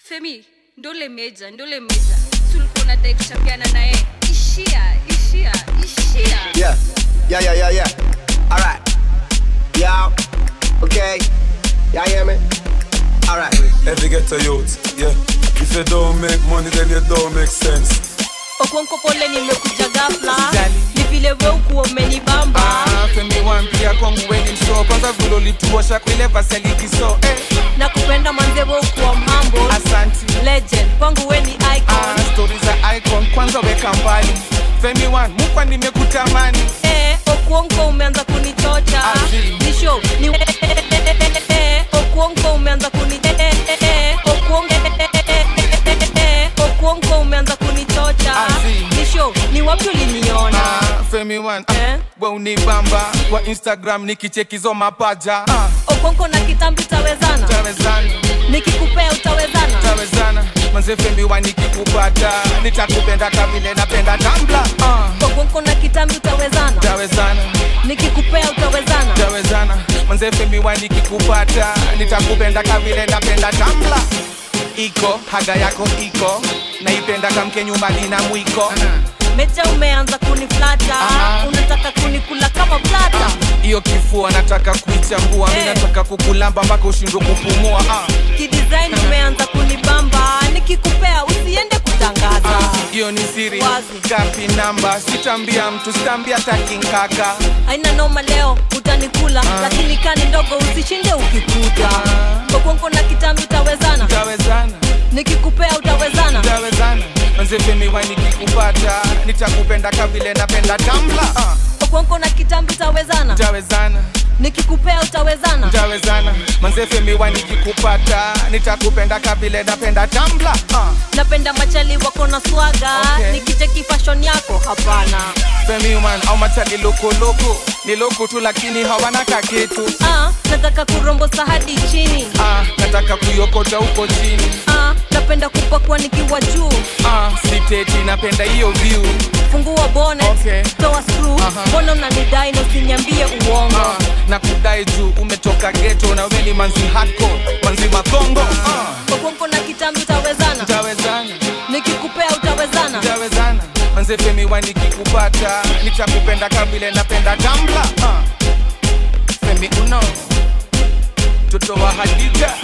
femi ndole meja ndole meja tulikuwa nadai kuchapiana naye ishia ishia ishia Yeah, yeah, yeah, yeah, yeah. All right. Yeah. Okay. Y'all hear me? All right. Every ghetto youth, yeah. If you don't make money, then you don't make sense. okonko pole nimekuja gafla Usijali. ni vile we ukuwa umenibamba Ah, Femi wampia kwangu weni msoo kwanza vile ulituosha kwile vaselikiso eh, na kupenda manze we ukuwa mhambo asanti legend kwangu we ni ah, icon stori za icon kwanza weka mbali Femi wan mukwa nimekutamani eh, okuonko umeanza kunichocha Azi. ni show ni eh, okuonko umeanza kuni eh, eh, okuonko eh, okuonko umeanza kunichocha Azi. ni show ni wapi uliniona ah, Femi wan Eh? ah, we unibamba kwa Instagram nikichekizo mapaja ah, okonko na kitambi utawezana tawezana nikikupea utawezana tawezana manze Femi wan nikikupata nitakupenda kavile napenda tambla ah, okonko na kitambi utawezana tawezana nikikupea utawezana tawezana manze Femi wan nikikupata nitakupenda kavile napenda tambla iko haga yako iko naipenda kamke nyumbani na mwiko mecha umeanza kuniflata Aha. unataka kunikula kama plata hiyo kifua nataka kuichambua mi Eh. nataka kukulamba mpaka ushindwe kupumua ah. kidesign umeanza kunibamba nikikupea usiende kutangaza hiyo ni siri Wazi. kapi namba sitambia mtu sitambia takinkaka aina noma leo utanikula lakini kani ndogo usishinde ukikuta kokonko na kitambi utawezana tawezana nikikupea utawezana tawezana manzefemiwa nikikupata nitakupenda kavile napenda tambla ah. kokonko na kitambi utawezana tawezana nikikupea utawezana tawezana manzefemiwa nikikupata nitakupenda kavile napenda tambla ah. napenda machali wako na swaga Okay. nikicheki fashion yako hapana Femiman au machali lokoloko ni loko tu lakini hawana kakitu ah, nataka kurombosa hadi chini ah, nataka kuyokota huko chini ah, napenda kupakwa nikiwa juu ah, siteti napenda hiyo view fungua bonnet Okay. toa screw Aha. mbona unanidai na usiniambie uongo ah, na kudai juu umetoka geto na weni manzi hardcore manzi makongo ah, kokonko na kitambi utawezana tawezana nikikupea utawezana tawezana manze femiwa nikikupata nitakupenda kabile napenda tambla ah, femi uno mtoto wa hadija